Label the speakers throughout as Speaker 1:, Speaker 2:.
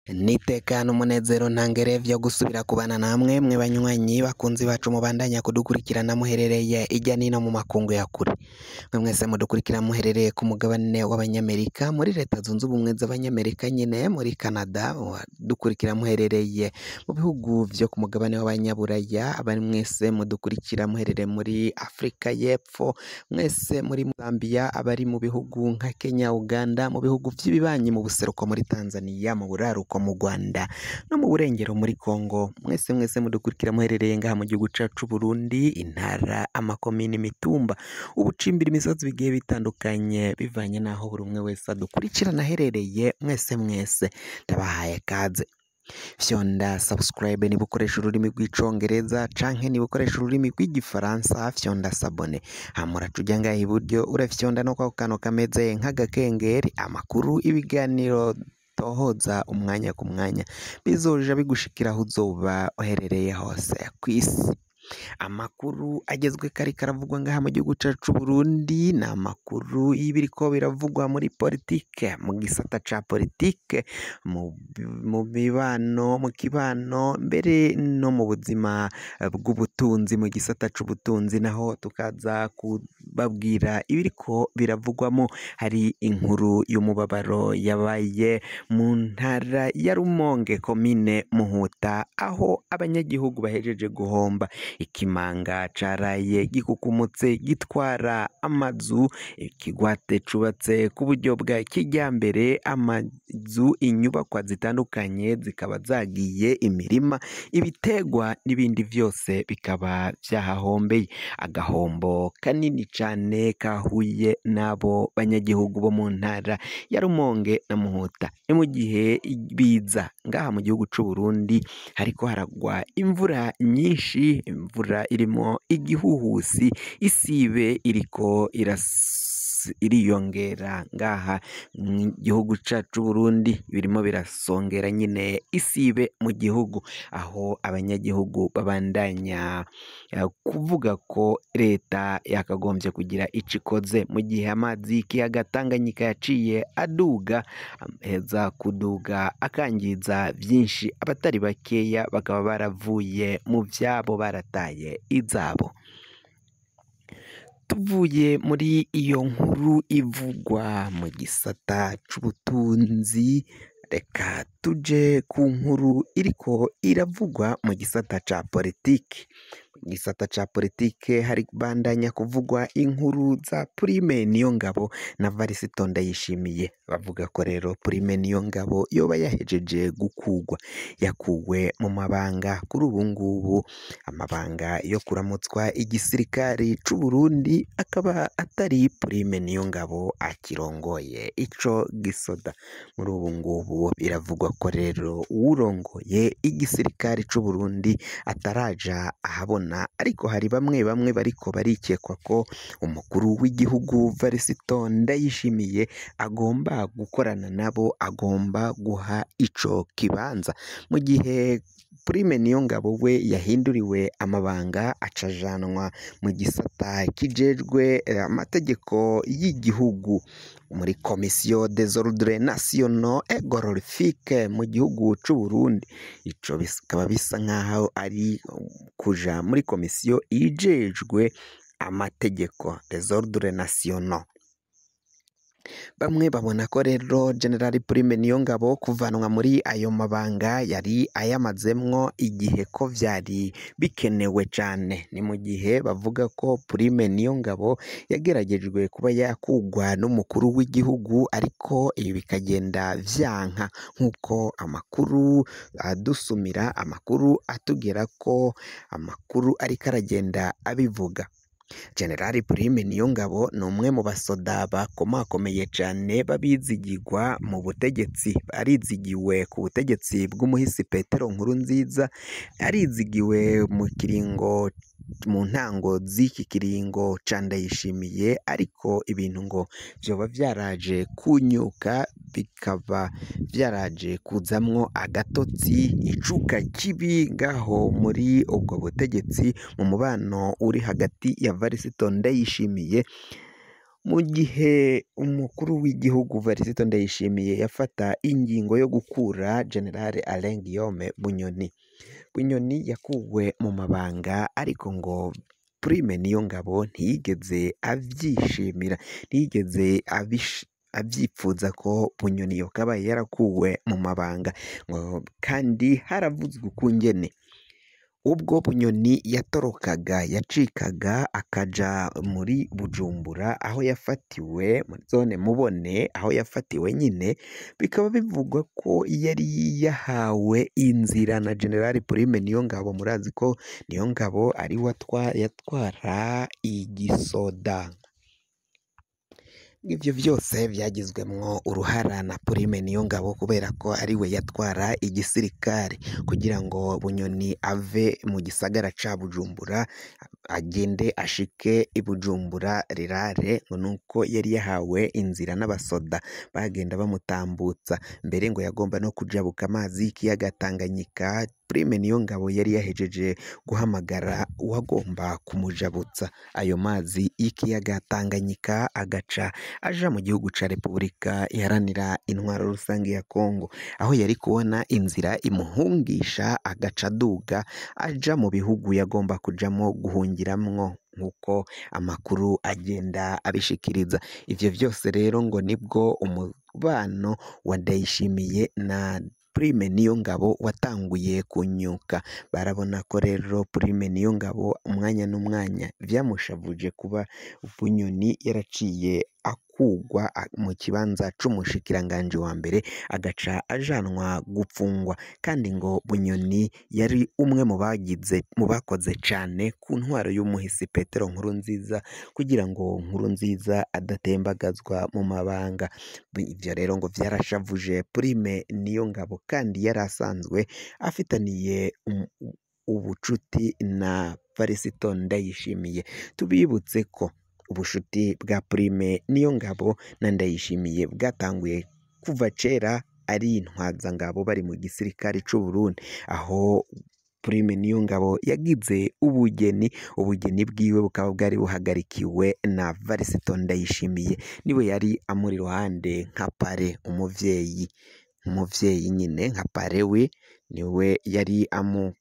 Speaker 1: Nitekana umunezero ntangere vyo gusubira kubana namwe mwe banywanyi bakunzi bacu mubandanya kudukurikirana muherereye irya nino mu makungu ya kure mwe mwese mudukurikira muherereye ku mugabane w'abanyamerika muri leta zunze ubumwe z'abanyamerika nyine muri Canada dukurikira muherereye mu bihugu vyo ku mugabane w'abanyaburaya abari mwese mudukurikira muherereye muri Afrika y'Epfo mwese muri Zambia abari mu bihugu nka Kenya Uganda mu bihugu vy'ibibanyi mu buseruko muri Tanzania mu buraruko mu Rwanda no mu burengero muri Congo mwese mwese mudukurikira muherereye ngaha mu gihugu cacu Burundi intara amakomini imitumba ubucimbira imisozi bigiye bitandukanye bivanye n'aho buri umwe wese adukurikirana aherereye mwese mwese ndabahaye kaze fyonda subscribe niba ukoresha ururimi rw'icongereza canke niba ukoresha ururimi rw'igifaransa fyonda sabone hamura tuja ngaha iburyo urafyonda no kwako kantu kameze nk'agakengeri amakuru ibiganiro tohoza umwanya ku mwanya bizoja bigushikira aho uzoba uherereye hose kw'isi amakuru agezwe kari karavugwa ngaha mu gihugu cacu Burundi ni amakuru y'ibiriko biravugwa muri politike mu gisata ca politike mu mu mibano mu kibano mbere no mu buzima bw'ubutunzi mu gisata c'ubutunzi naho tukaza kubabwira ibiriko biravugwamo hari inkuru y'umubabaro yabaye mu ntara ya Rumonge komine Muhuta aho abanyagihugu bahejeje guhomba ikimanga caraye gikukumutse gitwara amazu ikigwate cubatse ku buryo bwa kijyambere amazu inyubakwa zitandukanye zikaba zagiye imirima ibitegwa n'ibindi vyose bikaba vyahahombeye agahombo kanini cane kahuye n'abo banyagihugu bo mu ntara ya Rumonge na Muhuta ni mu gihe biza ngaha mu gihugu c'u Burundi hariko haragwa imvura nyinshi imvura irimo igihuhusi isibe iriko iras iriyongera ngaha mu gihugu cacu Burundi birimo birasongera nyine isibe mu gihugu aho abanyagihugu babandanya uh, kuvuga ko leta yakagombye kugira ico ikoze mu gihe amazi y'ikiyaga Tanganyika yaciye aduga heza kuduga akangiza vyinshi abatari bakeya bakaba baravuye mu vyabo barataye izabo tuvuye muri iyo nkuru ivugwa mu gisata c'ubutunzi reka tuje ku nkuru iriko iravugwa mu gisata ca politiki mu gisata ca politike hari bandanya kuvugwa inkuru za Prime Niyongabo na Varisito Ndayishimiye bavuga ko rero Prime Niyongabo yoba yahejeje gukugwa yakuwe mu mabanga kuri ubu ngubu amabanga yo kuramutswa igisirikari c'u Burundi akaba atari Prime Niyongabo akirongoye ico gisoda muri ubu ngubu biravugwa ko rero uwurongoye igisirikari c'u Burundi ataraja ahabona ariko hari bamwe bamwe bariko barikekwa ko umukuru w'igihugu Varisito Ndayishimiye agomba gukorana nabo agomba guha ico kibanza mu gihe Prime Niyongabo we yahinduriwe amabanga acajanwa mu gisata kijejwe amategeko y'igihugu muri komisiyo des ordres nationaux et glorifique mu gihugu c'u Burundi ico bikaba bisa nkaho ari kuja muri komisiyo ijejwe amategeko des ordres nationaux bamwe babona ko rero General Prime Niyongabo kuvanwa muri ayo mabanga yari ayamazemwo igihe ko vyari bikenewe cane ni mu gihe bavuga ko Prime Niyongabo yageragejwe kuba yakugwa n'umukuru w'igihugu ariko ibi bikagenda vyanka nk'uko amakuru adusumira amakuru atugera ko amakuru ariko aragenda abivuga General Prime Niyongabo ni umwe mu basoda bakomakomeye cane babizigirwa mu butegetsi arizigiwe ku butegetsi bw'umuhisi Petero Nkurunziza arizigiwe mu kiringo mu ntango z'iki kiringo ca Ndayishimiye ariko ibintu ngo vyoba vyaraje kunyuka bikaba vyaraje kuzamwo agatotsi icuka kibi ngaho muri ubwo butegetsi mu mubano uri hagati ya Varisito Ndayishimiye mu gihe umukuru w'igihugu Varisito Ndayishimiye yafata ingingo yo gukura General Alain Guillaume Bunyoni Bunyoni yakuwe mu mabanga ariko ngo Prime Niyongabo ntiyigeze avyishimira ntiyigeze abish abyipfuza ko Bunyoni yokabaye yarakuwe mu mabanga ngo kandi haravuzwe ukungene ubwo Bunyoni yatorokaga yacikaga akaja muri Bujumbura aho yafatiwe muri zone Mubone aho yafatiwe nyine bikaba bivugwa ko yari yahawe inzira na General Prime Niyongabo murazi ko Niyongabo ari we yatwara igisoda ibyo byose byagizwemwo uruhara na Prime Niyongabo kubera ko ari we yatwara igisirikare kugira ngo Bunyoni ave mu gisagara ca Bujumbura agende ashike i Bujumbura rirare ngo nuko yari yahawe inzira n'abasoda bagenda bamutambutsa mbere ngo yagomba no kujabuka amazi y'ikiyaga Tanganyika Prime Niyongabo yari yahejeje guhamagara uwagomba kumujabutsa ayo mazi y'ikiyaga Tanganyika agaca aja mu gihugu ca Repubulika iharanira intwaro rusange ya Kongo aho yari kubona inzira imuhungisha agaca aduga aja mu bihugu yagomba kujamwo guhungiramwo nk'uko amakuru agenda abishikiriza ivyo vyose rero ngo nibwo umubano wa Ndayishimiye na Prime Niyongabo watanguye kunyuka barabona ko rero Prime Niyongabo umwanya n'umwanya vyamushavuje kuba Bunyoni yaraciye akugwa mu kibanza c'umushikiranganji wa mbere agaca ajanwa gupfungwa kandi ngo Bunyoni yari umwe mu bagize mu bakoze cane ku ntwaro y'umuhisi Petero Nkurunziza kugira ngo Nkurunziza adatembagazwa mu mabanga ivyo rero ngo vyarashavuje Prime Niyongabo kandi yari asanzwe afitaniye ubucuti na Varisito Ndayishimiye tubibutse ko ubushuti bwa Prime Niyongabo na Ndayishimiye bwatanguye kuva kera ari intwazangabo bari mu gisirikare c'u Burundi aho Prime Niyongabo yagize ubugeni ubugeni bwiwe bukaba bwari buhagarikiwe na Varisito Ndayishimiye niwe yari amuri iruhande nka pare umuvyeyi umuvyeyi nyine nka pare we niwe yari amu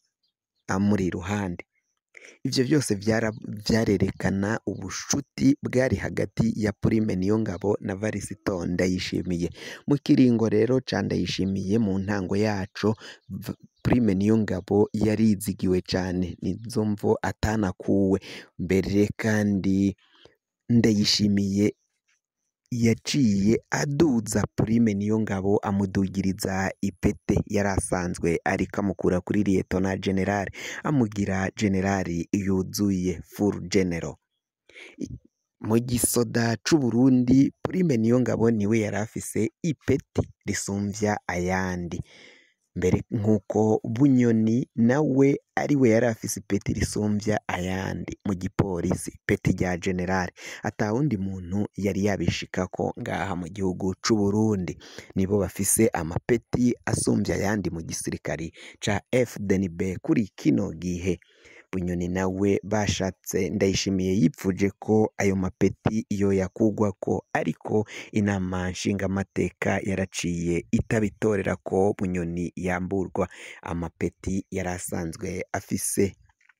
Speaker 1: amuri iruhande ivyo byose vyarerekana ubushuti bwari hagati ya Prime Niyongabo na Varisito Ndayishimiye mu kiringo rero ca Ndayishimiye mu ntango yaco Prime Niyongabo yarizigiwe cane nizo mvo atanakuwe mbere kandi Ndayishimiye yaciye aduza Prime Niyongabo amudugiriza ipete yari asanzwe ariko amukura kuri Liyetona General amugira General yuzuye full general mu gisoda c'u Burundi Prime Niyongabo niwe yari afise ipeti risumvya ayandi mbere nk'uko Bunyoni nawe ari we yari afise ipeti risumbya ayandi mu gipolisi ipeti rya generali ata wundi muntu yari yabishikako ngaha mu gihugu c'u Burundi nibo bafise amapeti asumbya ayandi mu gisirikari ca FDNB kuri kino gihe Bunyoni nawe bashatse Ndayishimiye yipfuje ko ayo mapeti iyo yakugwako ariko inama nshingamateka yaraciye itabitorera ko Bunyoni yamburwa amapeti yari asanzwe afise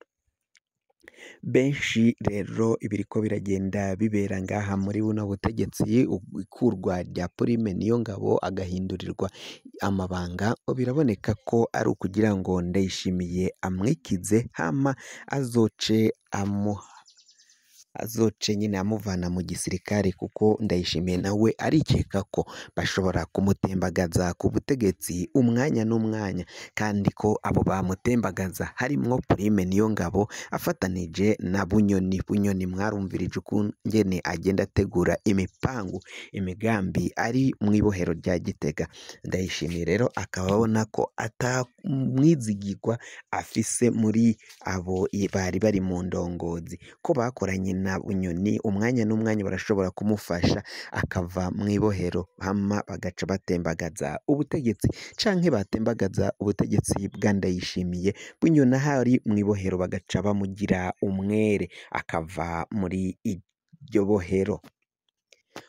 Speaker 1: benshi rero ibiriko biragenda bibera ngaha muri buno butegetsi ikurwa rya Prime Niyongabo agahindurirwa amabanga biraboneka ko ari ukugira ngo Ndayishimiye amwikize hama azoce amuha azoce nyine amuvana mu gisirikare kuko Ndayishimiye nawe arikeka ko bashobora kumutembagaza ku butegetsi umwanya n'umwanya kandi ko abo bamutembagaza harimwo Prime Niyongabo afatanije na Bunyoni Bunyoni mwarumvirije ukungene agenda ategura imipangu imigambi ari mu ibohero rya Gitega Ndayishimiye rero akaba abona ko atamwizigirwa afise muri abo bari bari mu ndongozi ko bakoranye na Bunyoni umwanya n'umwanya barashobora kumufasha akava mu ibohero hama bagaca batembagaza ubutegetsi canke batembagaza ubutegetsi bwa Ndayishimiye Bunyoni ahari mu ibohero bagaca bamugira umwere akava muri iryo bohero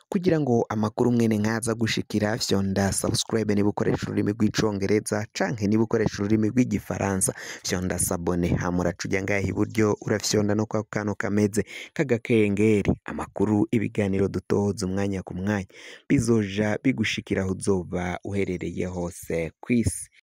Speaker 1: kugira ngo amakuru mwene nkaza gushikira fyonda subscribe niba ukoresha ururimi rw'icongereza canke niba ukoresha ururimi rw'igifaransa fyonda sabone hama uraca uja ngaha iburyo urafyonda no kwa kantu kameze k'agakengeri amakuru ibiganiro dutoza umwanya ku mwanya bizoja bigushikira aho uzoba uherereye hose kw'isi